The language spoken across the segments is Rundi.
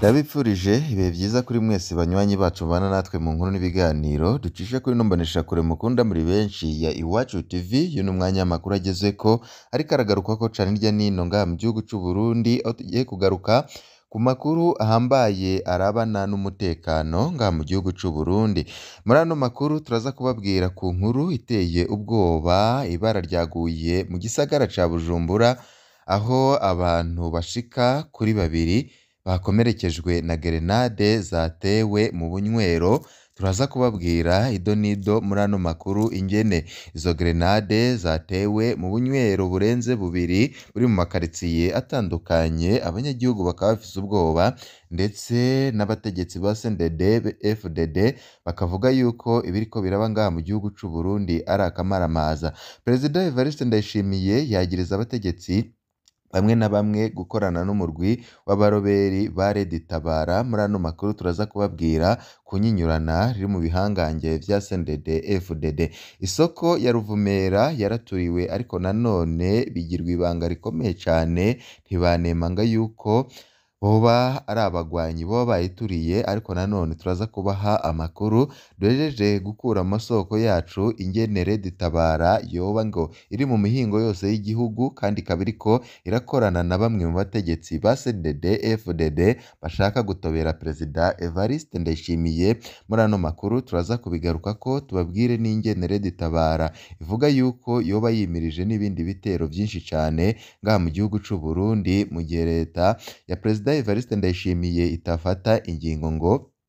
Ndabifurije ibihe vyiza kuri mwese banywanyi bacu mubana natwe mu nkuru n'ibiganiro ducisha kuri ino mboneshakure mukunda muri benshi ya Iwacu TV, uyu ni umwanya w'amakuru agezweko ariko aragarukwako cane hirya no hino ngaha mu gihugu c'Uburundi, aho tugiye kugaruka ku makuru ahambaye arabana n'umutekano ngaha mu gihugu c'Uburundi. Muri ano makuru turaza kubabwira ku nkuru iteye ubwoba, ibara ryaguye mu gisagara ca Bujumbura, aho abantu bashika kuri babiri bakomerekejwe na gerenade zatewe mu bunywero, turaza kubabwira ido n'ido muri ano makuru ingene izo gerenade zatewe mu bunywero burenze bubiri buri mu makaritsiye atandukanye, abanyagihugu bakaba bafise ubwoba ndetse n'abategetsi ba CNDD FDD bakavuga yuko ibiriko biraba ngaha mu gihugu c'Uburundi ari akamaramaza. Perezida Evariste Ndayishimiye yagiriza abategetsi bamwe na bamwe gukorana n'umurwi w'abaroberi ba Red Tabara, muri ano makuru turaza kubabwira ku nyinyurana riri mu bihangange vya CNDD FDD. Isoko ya Ruvumera yaraturiwe ariko nanone bigirwa ibanga rikomeye cane, ntibanemanga yuko boba ari abagwanyi boba bayituriye, ariko nanone turaza kubaha amakuru duhejeje gukura mu masoko yacu ingene Red Tabara yoba ngo iri mu mihingo yose y'igihugu kandi ikaba iriko irakorana na bamwe mu bategetsi ba CNDD FDD bashaka gutobera Perezida Evariste Ndayishimiye. Muri ano makuru turaza kubigarukako tubabwire n'ingene Red Tabara ivuga yuko yoba yimirije n'ibindi bitero vyinshi cane ngaha mu gihugu c'Uburundi, mu gihe leta ya Perezida Evariste Ndayishimiye itafata ingingo ngo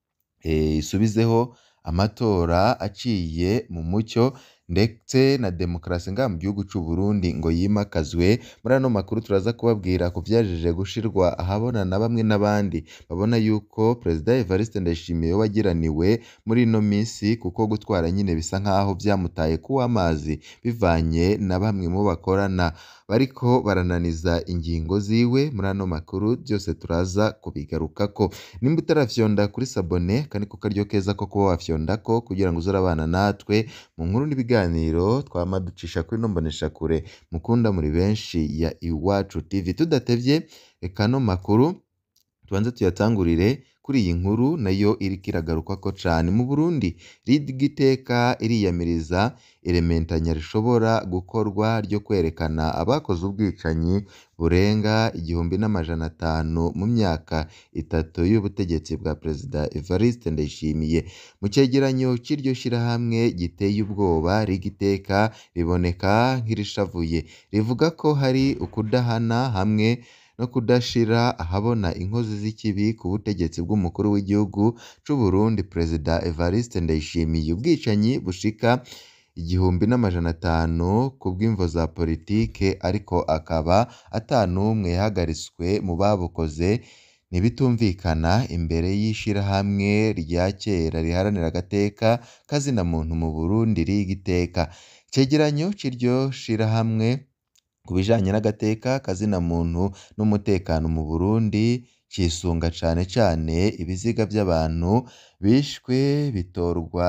isubizeho amatora aciye mu mucyo ndetse na demokarasi ngaha mu gihugu c'Uburundi ngo yimakazwe. Muri ano makuru turaza kubabwira ku vyajeje gushirwa ahabona na bamwe n'abandi babona yuko Perezida Evariste Ndayishimiye yoba agiraniwe muri ino misi, kuko gutwara nyene bisa nkaho vyamutaye kuw'amazi bivanye na bamwe mu bo bakorana bariko barananiza ingingo ziwe. Muri ano makuru vyose turaza kubigarukako. Nimba utarafyonda kuri sabone aka niko karyo keza ko kuba wafyondako kugira ngo uze urabana natwe mu nkuru n'ibiganiro twama ducisha kuri ino mboneshakure mukunda muri benshi ya Iwacu TV. Tudatevye reka ano makuru tubanze tuyatangurire kuri iyi nkuru nayo iriko iragarukwako cane. Mu Burundi rigiteka iriyamiriza irementanya rishobora gukorwa ryo kwerekana abakoze ubwicanyi burenga igihumbi n'amajana atanu mu myaka itatu y'ubutegetsi bwa Perezida Evariste Ndayishimiye. Mu cegeranyo c'iryo shirahamwe giteye ubwoba rigiteka riboneka nk'irishavuye, rivuga ko hari ukudahana hamwe no kudashira ahabona inkozi z'ikibi ku butegetsi bw'umukuru w'igihugu c'Uburundi Perezida Evariste Ndayishimiye. Ubwicanyi bushika igihumbi n'amajana atanu ku bw'imvo za politike ariko akaba ata n'umwe yahagaritswe mu babukoze, ntibitumvikana imbere y'ishirahamwe rya kera riharanira agateka k'azina muntu mu Burundi rigiteka. Icegeranyo c'iryo shirahamwe ku bijanye n'agateka k'azina muntu n'umutekano mu Burundi cisunga cane cane ibiziga vy'abantu bishwe bitorwa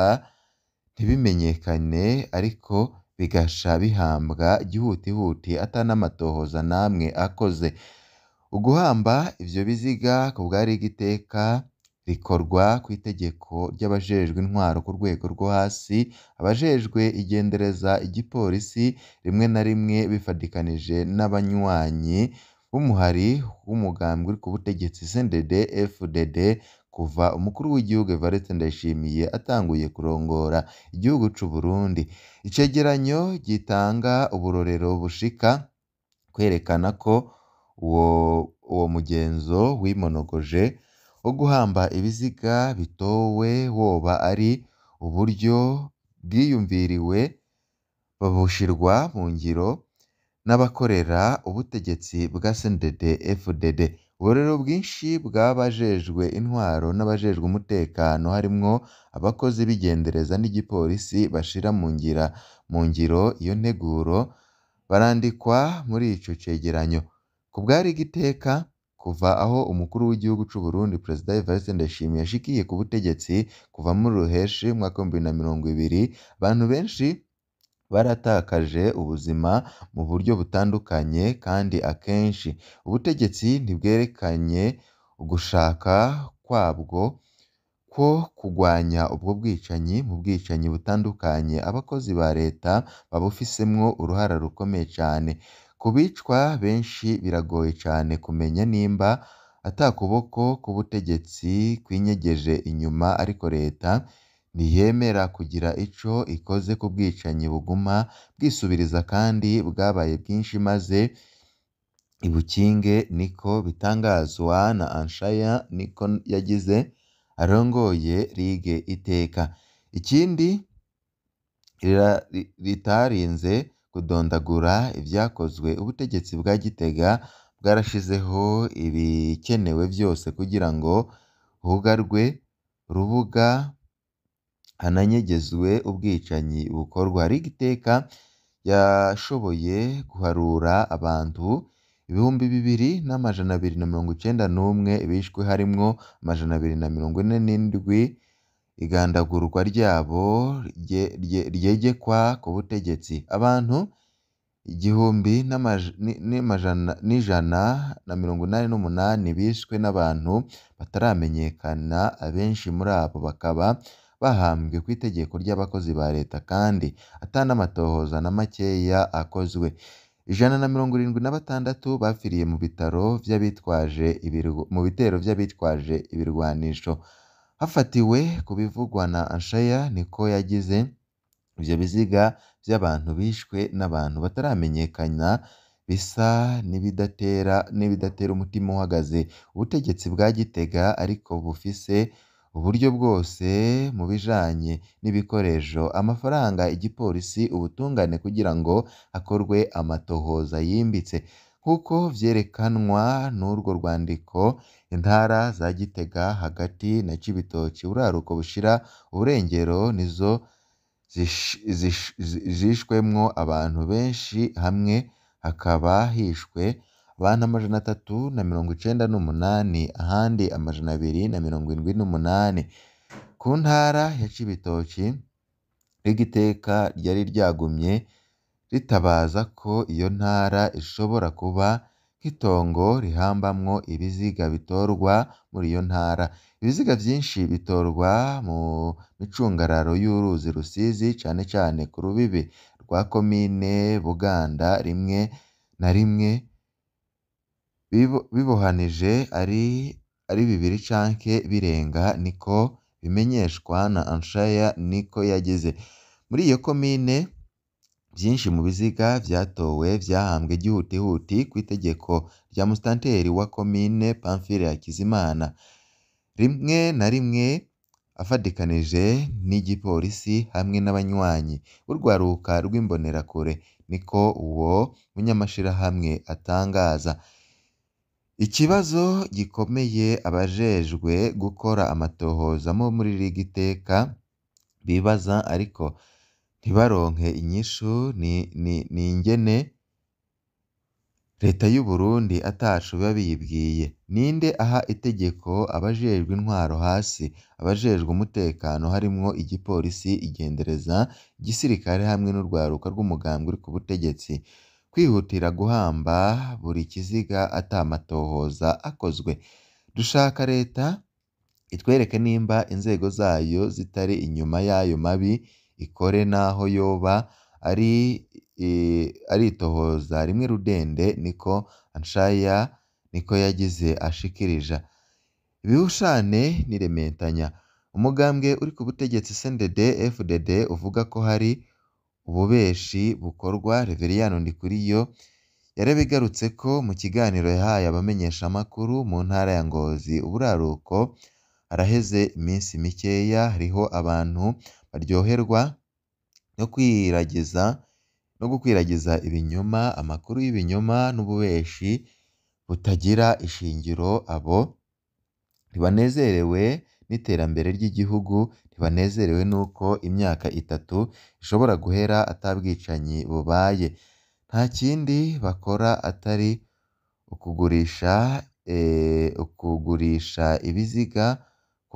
ntibimenyekane ariko bigasha bihambwa gihutihuti ata n'amatohoza n'amwe akoze. Uguhamba ivyo biziga ku bwa rigiteka rikorwa kw'itegeko ry'abajejwe intwaro ku rwego rwo hasi, abajejwe igendereza, igipolisi rimwe na rimwe bifadikanije n'abanywanyi b'umuhari w'umugambwe uri ku butegetsi CNDD FDD kuva umukuru w'igihugu Evariste Ndayishimiye atanguye kurongora igihugu c'Uburundi. Icegeranyo gitanga uburorero bushika kwerekana ko uwo uwo mugenzo wimonogoje wo guhamba ibiziga bitowe woba ari uburyo bwiyumviriwe bushirwa mu ngiro n'abakorera ubutegetsi bwa CNDD FDD. Uburorero bwinshi bw'abajejwe intwaro n'abajejwe umutekano harimwo abakozi b'igendereza n'igipolisi bashira mu ngira mu ngiro iyo nteguro barandikwa muri ico cegeranyo. Ku bwa rigiteka kuva aho umukuru w'igihugu c'Uburundi Perezida Evariste Ndayishimiye yashikiye ku butegetsi kuva muri Ruheshi umwaka w'ibihumbi bibiri na mirongo ibiri, abantu benshi baratakaje ubuzima mu buryo butandukanye kandi akenshi ubutegetsi ntibwerekanye ugushaka kwabwo ko kugwanya ubwo bwicanyi mu bwicanyi butandukanye abakozi ba leta babufisemwo uruhara rukomeye cane ku bicwa benshi biragoye cane kumenya nimba ata kuboko k'ubutegetsi kwinyegeje inyuma ariko leta ntiyemera kugira ico ikoze ku bwicanyi buguma bwisubiriza kandi bwabaye bwinshi maze ibukinge niko bitangazwa na Anshaya niko yagize arongoye Ligue Iteka ikindi ritarinze kudondagura ivyakozwe ubutegetsi bwa Gitega bwarashizeho ibikenewe vyose kugira ngo hugarwe urubuga hananyegezwe ubwicanyi bukorwa Ligue Iteka yashoboye guharura abantu ibihumbi bibiri n'amajana abiri na mirongo icenda n'umwe bishwe harimwo amajana abiri na mirongo ine n'indwi igandagurwa ryabo ryegekwa ku butegetsi abantu igihumbi n'ijana na mirongo inani n'umunani bishwe n'abantu bataramenyekana abenshi muri abo bakaba bahambwe kw'itegeko ry'abakozi ba leta kandi ata n'amatohoza na makeya akozwe ijana na mirongo irindwi na batandatu bapfiriye mu bitaro vy'abitwaje mu bitero vy'abitwaje ibirwanisho hafatiwe ku bivugwa na Anshaya niko yagize ivyo biziga vy'abantu bishwe n'abantu bataramenyekana bisa n'ibidatera n'ibidatera umutima uhagaze ubutegetsi bwa Gitega ariko bufise uburyo bwose mu bijanye n'ibikoresho amafaranga igipolisi ubutungane kugira ngo hakorwe amatohoza yimbitse nk'uko vyerekanwa n'urwo rwandiko intara za Gitega hagati na Cibitoke buraruko bushira uburengero nizo zishwemwo abantu benshi hamwe hakaba hishwe abantu amajana atatu na mirongo icenda n'umunani ahandi amajana abiri na mirongo indwi n'umunani ku ntara ya Cibitoki Ligue Iteka ryari ryagumye ritabaza ko iyo ntara ishobora kuba nk'itongo rihambamwo ibiziga bitorwa muri iyo ntara ibiziga vyinshi bitorwa mu micungararo y'uruzi Rusizi cane cane ku rubibe rwa komine Buganda rimwe na rimwe bibohanije ari ari bibiri canke birenga niko bimenyeshwa na Anshaya niko yagize muri iyo komine vyinshi mu biziga vyatowe vyahambwe gihutihuti kw'itegeko rya musitanteri wa komine Pamphile Hakizimana rimwe na rimwe afadikanije n'igipolisi hamwe n'abanywanyi b'urwaruka rw'imbonerakure niko uwo munyamashirahamwe atangaza ikibazo gikomeye abajejwe gukora amatohoza mo muri Ligue Iteka bibaza ariko ntibaronke inyishu ni ingene leta y'u Burundi ataco biba biyibwiye ninde aha itegeko abajejwe intwaro hasi abajejwe umutekano harimwo igipolisi igendereza igisirikare hamwe n'urwaruka rw'umugambwe uri ku butegetsi kwihutira guhamba buri kiziga ata matohoza akozwe dushaka leta itwereke nimba inzego zayo zitari inyuma y'ayo mabi ikore naho yoba ari ari itohoza rimwe rudende niko Anshaya niko yagize ashikirija ibihushane n'irementanya umugambwe uri ku butegetsi CNDD FDD uvuga ko hari ububeshi bukorwa Reveriyano Ndikuriyo yarabigarutseko mu kiganiro yahaye abamenyeshamakuru mu ntara ya Ngozi uburaruko haraheze iminsi mikeya hariho abantu baryoherwa no kwiragiza no gukwiragiza ibinyoma amakuru y'ibinyoma n'ububeshi butagira ishingiro abo ntibanezerewe n'iterambere ry'igihugu ntibanezerewe n'uko imyaka itatu ishobora guhera ata bwicanyi bubaye nta kindi bakora atari ukugurisha ukugurisha ibiziga ku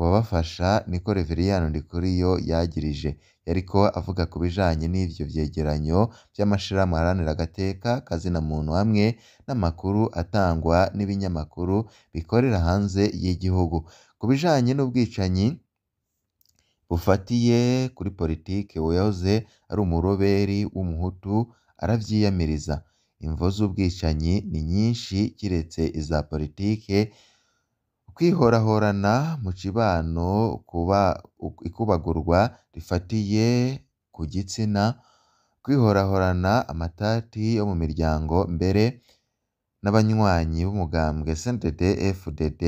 kubabafasha niko Reveriyani Ndikuriyo yagirije yariko avuga ku bijanye n'ivyo vyegeranyo vy'amashirahamwe aharanira agateka kazina muntu hamwe n'amakuru atangwa n'ibinyamakuru bikorera hanze y'igihugu ku bijanye n'ubwicanyi bufatiye kuri politike uwahoze ari umuroberi w'umuhutu aravyiyamiriza imvo z'ubwicanyi ni nyinshi kiretse iza politike ukwihorahorana mu cibano kuba ikubagurwa rifatiye ku gitsina kwihorahorana amatati yo mu miryango mbere n'abanywanyi b'umugambwe CNDD FDD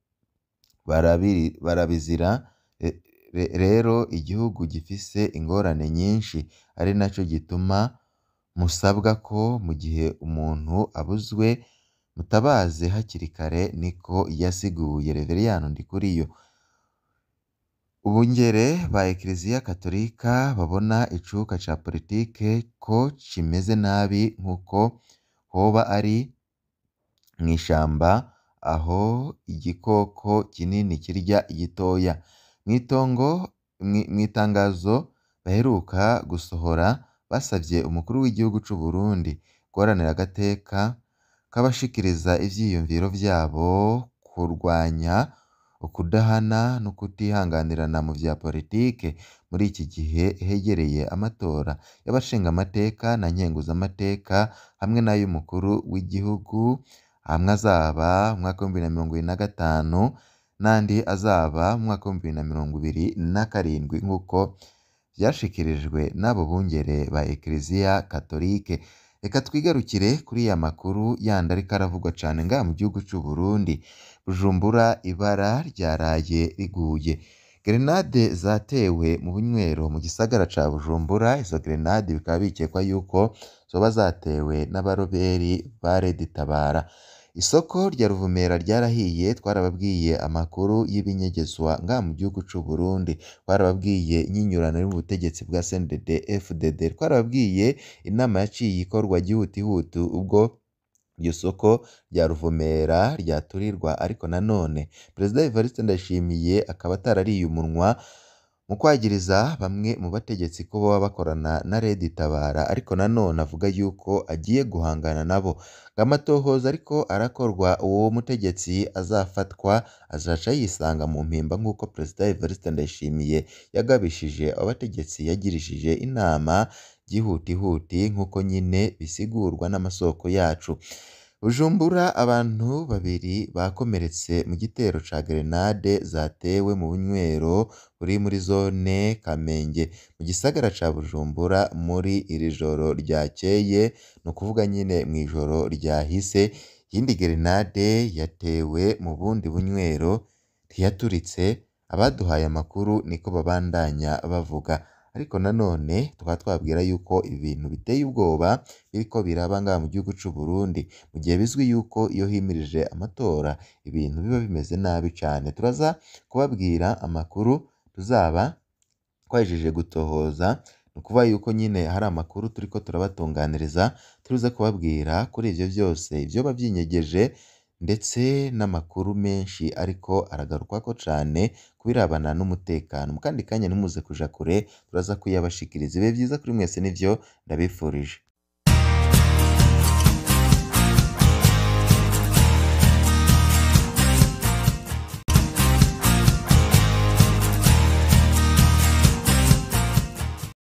barabizira rero igihugu gifise ingorane nyinshi ari naco gituma musabwa ko mu gihe umuntu abuzwe mutabaze hakiri kare niko yasiguye Reveriyani Ndikuriyo Ubungere ba Ekiriziya Katolika babona icuka ca politike ko kimeze nabi nk'uko hoba ari mw'ishamba aho igikoko kinini kirya igitoya mw'itongo mw'itangazo baheruka gusohora basavye umukuru w'igihugu c'u Burundi guharanira agateka k'abashikiriza ivyiyumviro vyabo kurwanya ukudahana no kutihanganirana mu vya politike muri iki gihe hegereye amatora y'abashingamateka na nkenguzamateka hamwe n'ay'umukuru w'igihugu amwe azaba mu mwaka w'ibihumbi bibiri na mirongo ibiri na gatanu n'andi azaba mu mwaka w'ibihumbi bibiri na mirongo ibiri na karindwi nk'uko vyashikirijwe n'abo bungere ba Ekiriziya Katolike reka twigarukire kuri ya makuru yandi ariko aravugwa cane ngaha mu gihugu c'u Burundi Bujumbura ibara ryaraye riguye gerenade zatewe mu bunywero mu gisagara ca Bujumbura izo gerenade bikaba bikekwa yuko zoba zatewe n'abaroberi ba Red Tabara isoko rya Ruvumera ryarahiye twarababwiye amakuru y'ibinyegezwa ngaha mu gihugu c'u Burundi twarababwiye inyinyurano iri mu butegetsi bwa CNDD FDD twarababwiye inama yaciye ikorwa gihutihuti ubwo iryo soko rya Ruvumera ryaturirwa ariko nanone Perezida Evariste Ndayishimiye akaba atarariye umunwa mu kwagiriza bamwe mu bategetsi ko boba bakorana na Red Tabara ariko nanone avuga yuko agiye guhangana nabo amatohoza ariko arakorwa uwo mutegetsi azafatwa azaca yisanga mu mpimba nk'uko Perezida Evariste Ndayishimiye yagabishije abategetsi yagirishije inama gihutihuti nk'uko nyine bisigurwa n'amasoko yacu Bujumbura abantu babiri bakomeretse mu gitero ca gerenade zatewe mu bunywero buri muri zone Kamenge mu gisagara ca Bujumbura muri iri joro ryakeye ni ukuvuga nyine mw'ijoro ryahise iyindi gerenade yatewe mu bundi bunywero ntiyaturitse abaduhaye amakuru niko babandanya bavuga ariko nanone tukaba twababwira yuko ibintu biteye ubwoba biriko biraba ngaha mu gihugu c'u Burundi mu gihe bizwi yuko iyo himirije amatora ibintu biba bimeze nabi cane turaza kubabwira amakuru tuzaba twahejeje gutohoza ni ukuvuga yuko nyine hari amakuru turiko turabatunganiriza turuze kubabwira kuri ivyo vyose ivyoba vyinyegeje ndetse n'amakuru menshi ariko aragarukwako cane ku birabana n'umutekano mu kandi kanya ntimuze kuja kure turaza kuyabashikiriza ibihe vyiza kuri mwese nivyo ndabifurije